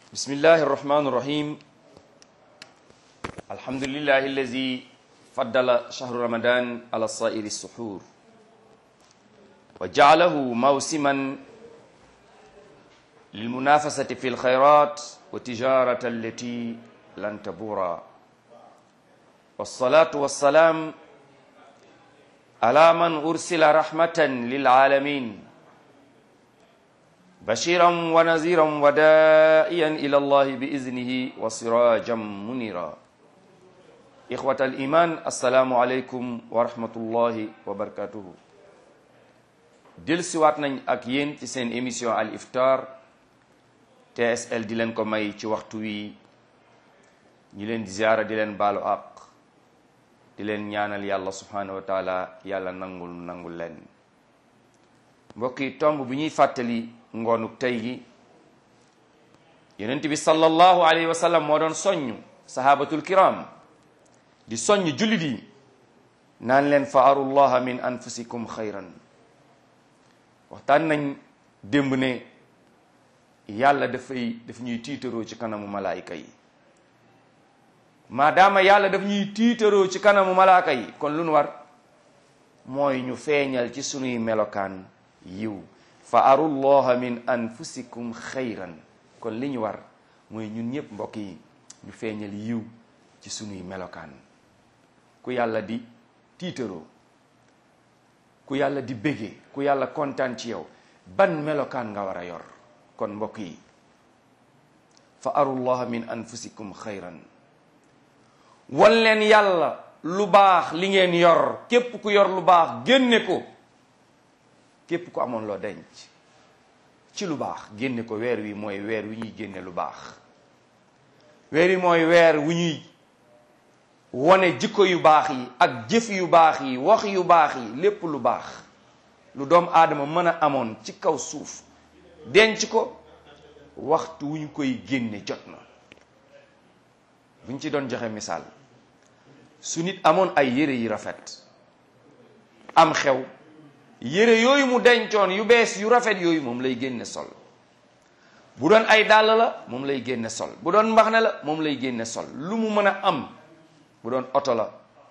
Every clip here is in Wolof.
بسم الله الرحمن الرحيم الحمد لله الذي فضل شهر رمضان على سائر السحور وجعله موسما للمنافسة في الخيرات وتجارة التي لن تبورا والصلاة والسلام على من أرسل رحمة للعالمين بشيرا ونذيرا ودائيا إلى الله بإذنه وسراجا منيرا إخوة الإيمان السلام عليكم ورحمة الله وبركاته dellusiwaat nañ ak yéen ci seen émission al iftar TSL di leen ko may ci waxtu wi ñu leen di ziara di leen baalu àq di leen ñaanal yàlla subhanahu wa taala yàlla nangul nangul leen mbokk yi tomb bu ñuy fàttali ngoonu tey gi yonent bi sallallahu alayhi wa sallam moo doon soññ sahabatul kiram di soññ jullit yi naan leen fa arullaha min anfusikum xayran waxtaan nañ démb ne yàlla dafay daf ñuy tiitaroo ci kanamu malaayika yi maadaama yàlla daf ñuy tiitaroo ci kanamu malaaka yi kon lu nu war mooy ñu feeñal ci sunuy melokaan yiw fa arullaha min anfusikum xayran kon li ñu war mooy ñun ñëpp mbokk yi ñu feeñal yiw ci sunuy melokaan ku yàlla di tiitaroo ku yàlla di bége ku yàlla kontaan ci yow ban melokaan nga war a yor kon mbokk yi fa arullaha min anfusikum xayran wan leen yàlla lu baax li ngeen yor képp ku yor lu baax génne ko képp ku amoon loo denc ci lu baax génne ko weer wi mooy weer wi ñuy génne lu baax weer wi mooy weer wu ñuy wone jikko yu baax yi ak jëf yu baax yi wax yu baax yi lépp lu baax lu doom aadama mën a amoon ci kaw suuf denc ko waxtu wu ñu koy génne jot na bu ñu ci doon joxe misaal su nit amoon ay yére yi rafet am xew yére yooyu mu dencoon yu bees yu rafet yooyu moom lay génne sol bu doon ay dàll la moom lay génne sol bu doon mbaxne la moom lay génne sol lu mu mën a am bu doon oto la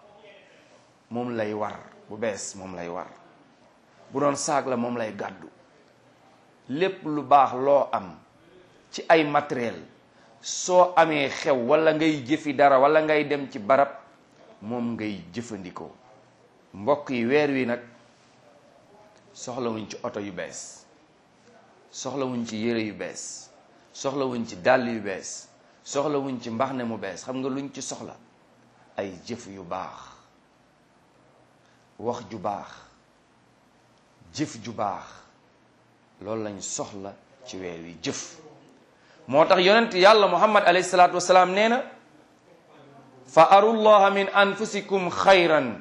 moom lay war bu bees moom lay war bu doon saag la moom lay gàddu lépp lu baax loo am ci ay matériel soo amee xew wala ngay jëfi dara wala ngay dem ci barab moom ngay jëfandikoo mbokk yi weer wi nag soxlawuñ ci oto yu bees soxlawuñ ci yére yu bees soxlawuñ ci dàll yu bees soxlawuñ ci mbaxne mu bees xam nga luñ ci soxla ay jëf yu baax wax ju baax jëf ju baax loolu lañ soxla ci weer wi jëf moo tax yonent yàlla muhammad alayhi salaatu wasalaam nee na fa arullaha min anfusikum xayran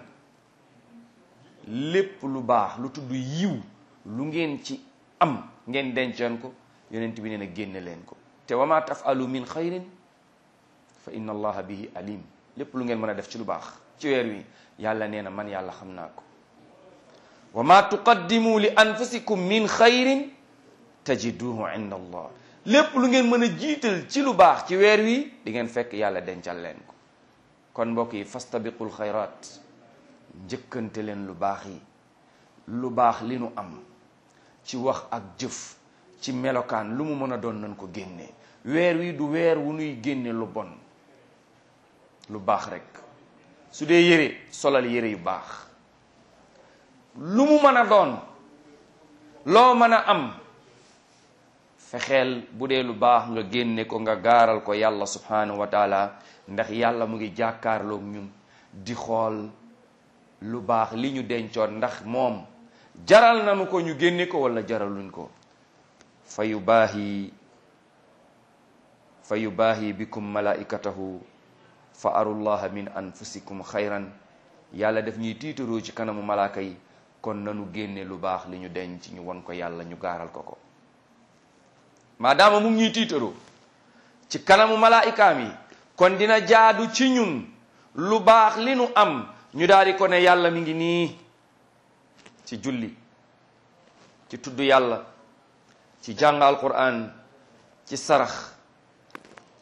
lépp lu baax lu tudd yiw lu ngeen ci am ngeen dencoon ko yonent bi nee na génne leen ko te wa ma tafalu min xayrin fa inna allaha bihi alim lépp lu ngeen mën a def ci lu baax ci weer wi yàlla nee na man yàlla xam naa ko wa ma tuqaddimu li anfusikum min xayrin tajiduhu inda allah lépp lu ngeen mën a jiital ci lu baax ci weer wi di ngeen fekk yàlla dencal leen ko kon mbokk yi fastabiqul xayraat njëkkante leen lu baax yi lu baax li nu am ci wax ak jëf ci melokaan lu mu mën a doon nañ ko génne weer wi du weer wu nuy génne lu bon lu baax rek su dee yére solal yére yu baax lu mu mën a doon loo mën a am fexeel bu dee lu baax nga génne ko nga gaaral ko yàlla subhanahu wa taala ndax yàlla mu ngi jàkkaarloog ñun di xool lu baax li ñu dencoon ndax moom jaral nañu ko ñu génne ko wala jaraluñ ko fa yubaahi fa yubaahi bikum malaikatahu fa arullaha min anfusikum xayran yàlla daf ñuy tiitaroo ci kanamu malaaka yi kon nanu génne lu baax li ñu denc ñu won ko yàlla ñu gaaral ko ko maadaama mu ngi ñuy tiitaroo ci kanamu malaayikaam yi kon dina jaadu ci ñun lu baax li nu am ñu daal di ko ne yàlla mi ngi nii ci julli ci tudd yàlla ci jàng alquran ci sarax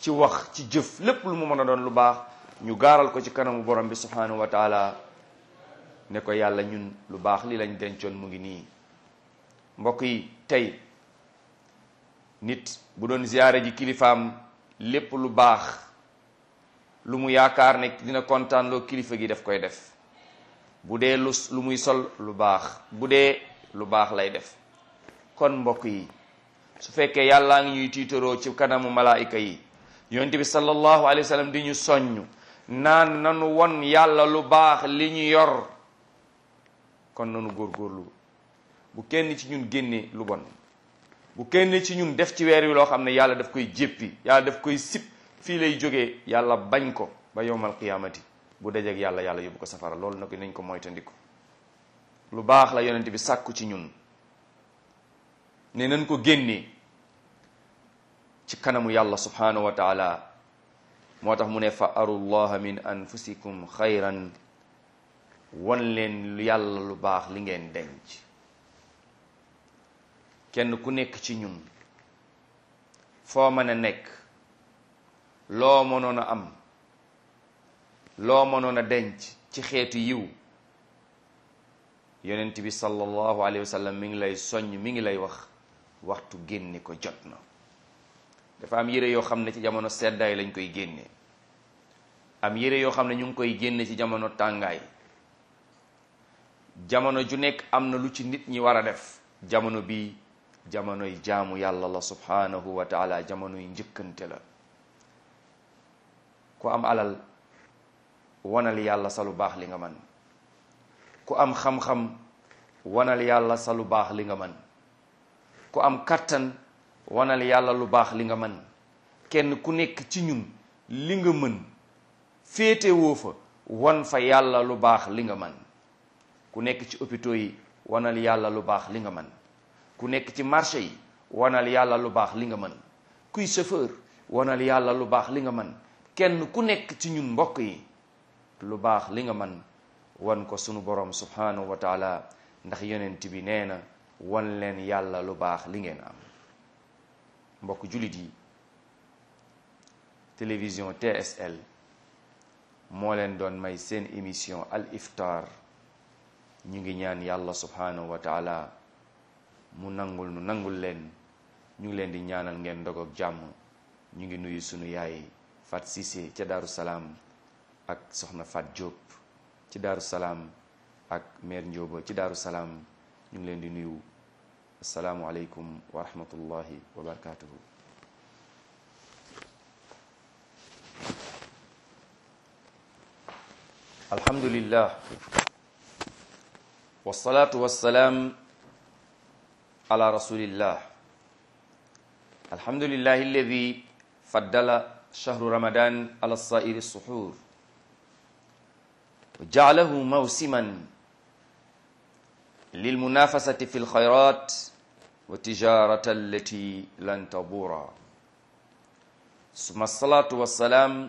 ci wax ci jëf lépp lu mu mën a doon lu baax ñu gaaral ko ci kanamu borom bi subhanahu wa taala ne ko yàlla ñun lu baax li lañ dencoon mu ngi nii mbokk yi tey nit bu doon ziyaare ji kilifaam lépp lu baax lu mu yaakaar ne dina kontaan loo kilifa gi daf koy def bu dee lu lu muy sol lu baax bu dee lu baax lay def kon mbokk yi su fekkee yàllaa ngi ñuy tiitaroo ci kanamu malaayika yi yonent bi sallallahu alayhi wa sallam di ñu soññ naan nanu won yàlla lu baax li ñu yor kon nanu góorgóorlu bu kenn ci ñun génne lu bon bu kenn ci ñun def ci weer wi loo xam ne yàlla daf koy jéppi yàlla daf koy sip fii lay jógee yàlla bañ ko ba yowmal qiyaamati bu dajeeg yàlla yàlla yóbbu ko safara loolu nag nañ ko moytandiku lu baax la yonent bi sàkku ci ñun ne nañ ko génnee ci kanamu yàlla subhanahu wa taala moo tax mu ne fa arullaha min anfusikum xayran won leen yàlla lu baax li ngeen denc kenn ku nekk ci ñun foo mën a nekk loo mënoon a am loo mënoon a denc ci xeetu yiw yonent bi sallallahu alayhi wa sallam mi ngi lay soññ mi ngi lay wax waxtu génne ko jot na dafa am yére yoo xam ne ci jamono seddaay lañ koy génne am yére yoo xam ne ñu ngi koy génne ci jamono tàngaay jamono ju nekk am na lu ci nit ñi war a def jamono bi jamonoy jaamu yàlla la subhanahu wa taala jamonoy njëkkante la ku am alal wanal yàlla sa lu baax li nga man ku am xam-xam wanal yàlla sa lu baax li nga man ku am kattan wanal yàlla lu baax li nga man kenn ku nekk ci ñun li nga mën féete woo fa wan fa yàlla lu baax li nga man ku nekk ci hôpitaux yi wanal yàlla lu baax li nga man ku nekk ci marché yi wanal yàlla lu baax li nga mën kuy chauffeur wanal yàlla lu baax li nga mën kenn ku nekk ci ñun mbokk yi lu baax li nga mën wan ko sunu borom subhanahu wa taala ndax yonent bi nee na wan leen yàlla lu baax li ngeen am mbokk jullit yi télévision TSL moo leen doon may seen émission al iftar ñu ngi ñaan yàlla subhanahu wa taala mu nangul nu nangul leen ñu ngi leen di ñaanal ngeen ndog ak jàmm ñu ngi nuyu sunu yaay Fat Cissé ca Daaru Salaam ak soxna Fat Diop ci Daaru Salaam ak mère Ndioba ci Daaru Salaam ñu ngi leen di nuyu asalaamu aleykum wa rahmatullahi wa barakatuhu alhamdulillah wasalaatu wasalaam ala rasulillah alhamdulillah alladi faddala shahru ramadan ala sairi suhur wa jaalahu mawsiman lilmunafasati fi lxayrat wa tijarata allati lan tabura suma alsalatu wassalam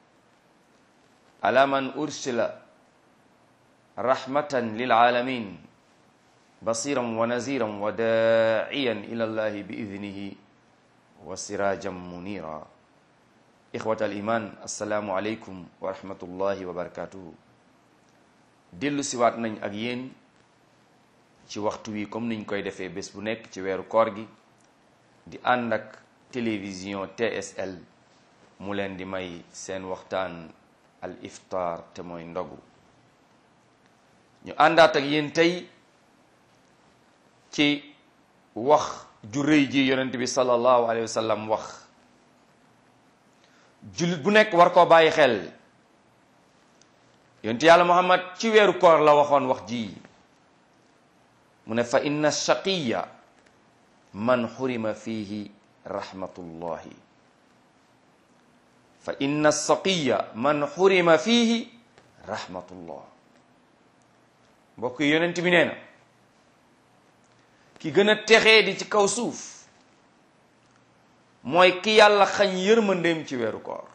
ala man ursila rahmatan lilalamin basiran wa naziran wa daa'iyan ila allahi bi idnihi wa sirajan munira ixwat al iman assalaamu aleykum wa rahmatullahi wa barakatuhu dellu siwaat nañ ak yéen ci waxtu wi comme niñ koy defee bés bu nekk ci weeru koor gi di ànd ak télévision TSL mu leen di may seen waxtaan al iftar te mooy ndogu ñu àndaat ak yéen tey ci wax ju rëy ji yonent bi sallallahu alayhi wa sallam wax jullit bu nekk war koo bàyyi xel yonent yàlla muhammad ci weeru koor la waxoon wax ji mu ne fa inna shaqiya man xurima fihi rahmatullahi fa inna saqiya man xurima fihi rahmatullah mbokk yi yonent bi nee na ki gën a texee di ci kaw suuf mooy ki yàlla xañ yërmandeem ci weeru koor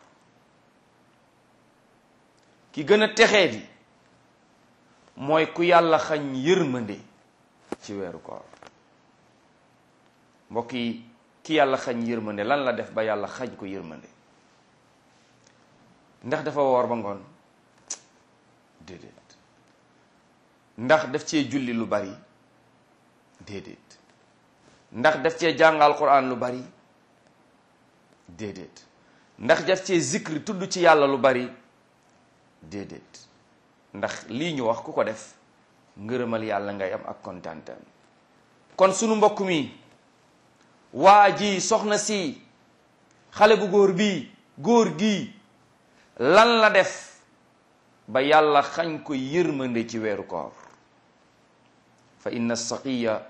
ki gën a texee di mooy ku yàlla xañ yërmande ci weeru koor mbokk yi ki yàlla xañ yërmande lan la def ba yàlla xañ ko yërmande ndax dafa woor ba ngoon déedéet ndax daf cee julli lu bari déedéet ndax daf cee jàngal Qur'an lu bari déedéet ndax daf cee zikri tudd ci yàlla lu bari déedéet ndax lii ñu wax ku ko def ngërëmal yàlla ngay am ak kontaantam kon sunu mbokk mi waa ji soxna si xale bu góor bii góor gi lan la def ba yàlla xañ ko yërmande ci weeru koor fa inna saqiya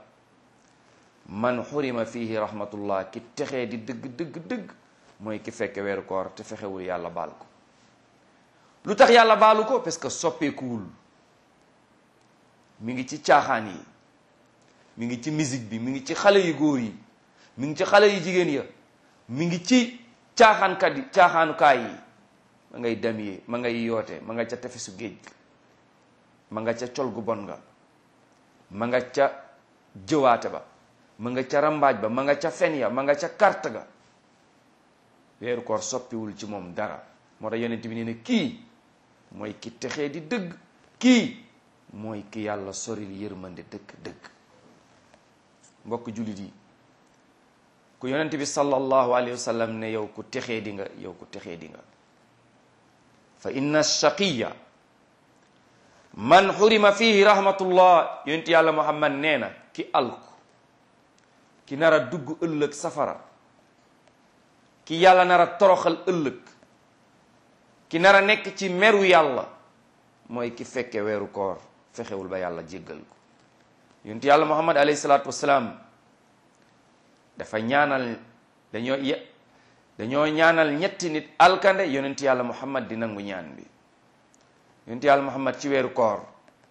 man xurima fihi rahmatullah ki texee di dëgg dëgg dëgg mooy ki fekke weeru koor te fexewul yàlla baal ko lu tax yàlla baalu ko parce que soppeekuwul mi ngi ci caaxaan yi mi ngi ci musique bi mi ngi ci xale yu góor yi mi ngi ci xale yu jigéen ya mi ngi ci caaxaankat yi caaxaanukaay yi ma ngay damyee ma ngay yoote ma nga ca tefesu géej ma nga ca col gu bon nga ma nga ca jëwaate ba ma nga ca rambaaj ba ma nga ca fen ya ma nga ca carte ga weeru koor soppiwul ci moom dara moo tax yonent bi nee ne kii mooy ki texee di dëgg kii mooy ki yàlla soril yërmande dëgg dëgg mbokk jullit yi ku yonent bi sallallahu alayhi wa sallam ne yow ku texee di nga yow ku texee di nga fa inna shaqiya man xurima fihi rahmatullah yonent yàlla muhammad nee na ki alku ki nar a dugg ëllëg safara ki yàlla nar a toroxal ëllëg ki nar a nekk ci meru yàlla mooy ki fekke weeru koor fexewul ba yàlla jéggal ko yonent yàlla muhammad alayhi salaatu wasalaam dafa ñaanal dañoo ye dañoo ñaanal ñetti nit alkande yonent yàlla muhammad di nangu ñaan bi yonent yàlla muhammad ci weeru koor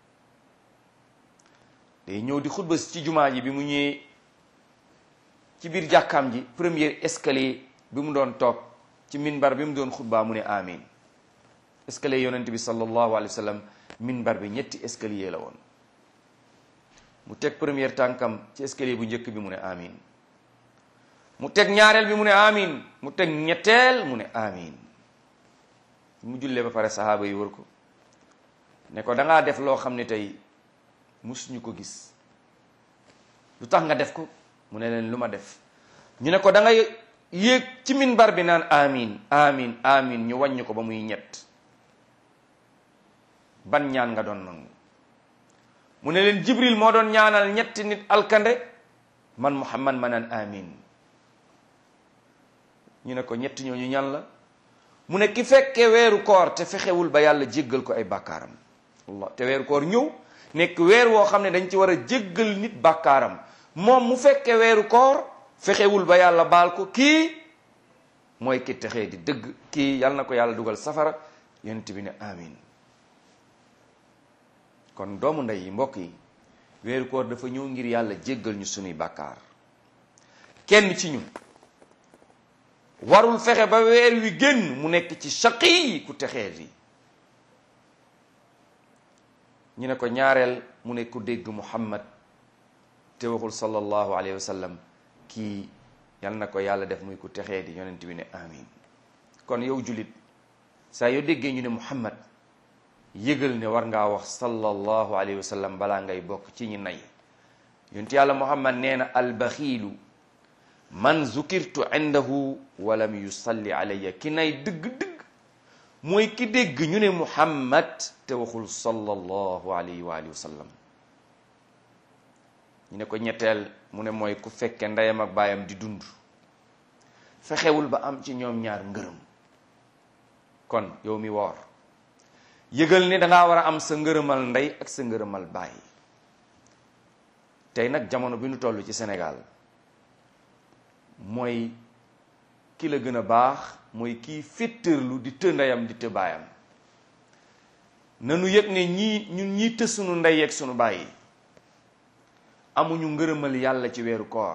day ñëw di xutba ci jumaa ji bi mu ñëwee ci biir jàkkaam ji premier escalier bi mu doon toog ci minbar bi mu doon xutbaa mu ne amin escalier yonent bi sallallahu alayhi wa sallam minbar bi ñetti escalier la woon mu teg première tànkam ci escalier bu njëkk bi mu ne amin mu teg ñaareel bi mu ne amin mu teg ñetteel mu ne amin mu jullee ba pare sahaaba yi wër ko ne ko dangaa def loo xam ne tey musuñu ko gis lu tax nga def ko mu ne leen lu ma def ñu ne ko da ngay yéeg ci minbar bi naan amin amin amin ñu wàññi ko ba muy ñett ban ñaan nga doon nangu mu ne leen jibril moo doon ñaanal ñetti nit alkande man muhammad ma naan amin ñu ne ko ñetti ñooñu ñan la mu ne ki fekke weeru koor te fexewul ba yàlla jéggal ko ay bàkkaaram allah te weeru koor ñëw nekk weer woo xam ne dañ ci war a jéggal nit bàkkaaram moom mu fekke weeru koor fexewul ba yàlla baal ko kii mooy ki texee di dëgg kii yàlla na ko yàlla dugal safara yonent bi ne amin kon doomu ndey yi mbokk yi weeru koor dafa ñëw ngir yàlla jéggal ñu sunuy bàkkaar kenn ci ñun warul fexe ba weer wi génn mu nekk ci shaqi ku texee di ñu ne ko ñaareel mu ne ku dégg muhammad te waxul sallallahu alayhi wa sallam kii yal na ko yàlla def muy ku texee di yonent bi ne amin kon yow julit saa yoo déggee ñu ne muhammad yëgal ne war ngaa wax sallallahu alayhi wa sallam balaa ngay bokk ci ñi nay yonent yàlla muhammad nee na albaxiilu man zukirtu indahu walam yusalli alayya ki nay dëgg-dëgg mooy ki dégg ñu ne muhammad te waxul sallallahu alayhi wa alihi wa sallam ñu ne ko ñetteel mu ne mooy ku fekke ndeyam ak baayam di dund fexewul ba am ci ñoom ñaar ngërëm kon yow mi woor yëgal ne dangaa war a am sa ngërëmal ndey ak sa ngërëmal baay tey nag jamono bi nu toll ci Sénégal mooy ki la gën a baax mooy kii féttërlu di të ndeyam di të baayam nanu yëg ne ñii ñun ñii të sunu ndey ak sunu baay amuñu ngërëmal yàlla ci weeru koor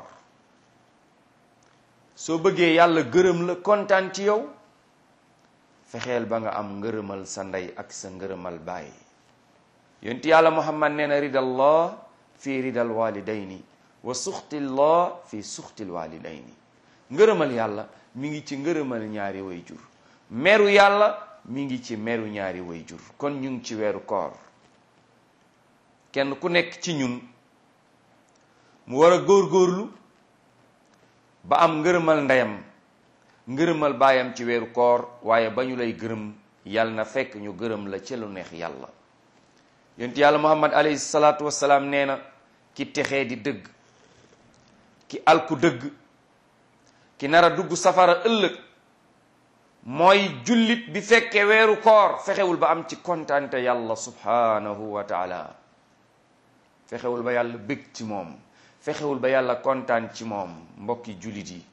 soo bëggee yàlla gërëm la kontaan ci yow fexeel ba nga am ngërëmal sa ndey ak sa ngërëmal baay yonent yàlla muhammad nee na ridallah fi ridal walidayni wa suxtillah fi suxtil walidayni ngërëmal yàlla mi ngi ci ngërëmal ñaari way jur meru yàlla mi ngi ci meru ñaari wayjur kon ñu ngi ci weeru koor kenn ku nekk ci ñun mu war a góorgóorlu ba am ngërëmal ndeyam ngërëmal baayam ci weeru koor waaye ba ñu lay gërëm yàlla na fekk ñu gërëm la ci lu neex yàlla yonent yàlla muhammad alayhi salaatu wassalaam nee na ki texee di dëgg ki alku dëgg ki nar a dugg safara ëllëg mooy jullit bi fekke weeru koor fexewul ba am ci kontante yàlla subhanahu wa taala fexewul ba yàlla bëgg ci moom fexewul ba yàlla kontaan ci moom mbokki jullit yi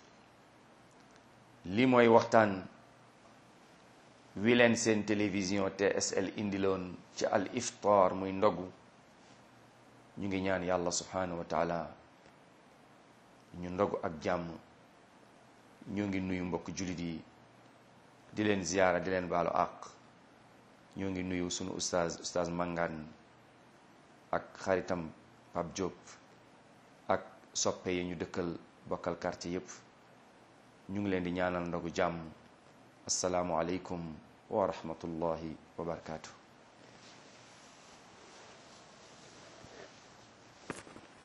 li mooy waxtaan wi leen seen télévision TSL indiloon ci al iftar muy ndogu ñu ngi ñaan yàlla subhanahu wa taala ñu ndogu ak jàmm ñu ngi nuyu mbokk jullit yi di leen ziyaara di leen baalu àq ñoo ngi nuyu sunu ustaaz ustaaz Mangane ak xaritam Pape Diop ak soppe yi ñu dëkkal bokkal quartier yépp ñu ngi leen di ñaanal ndogu jàmm asalaamu aleykum wa rahmatullahi wa barakaatu.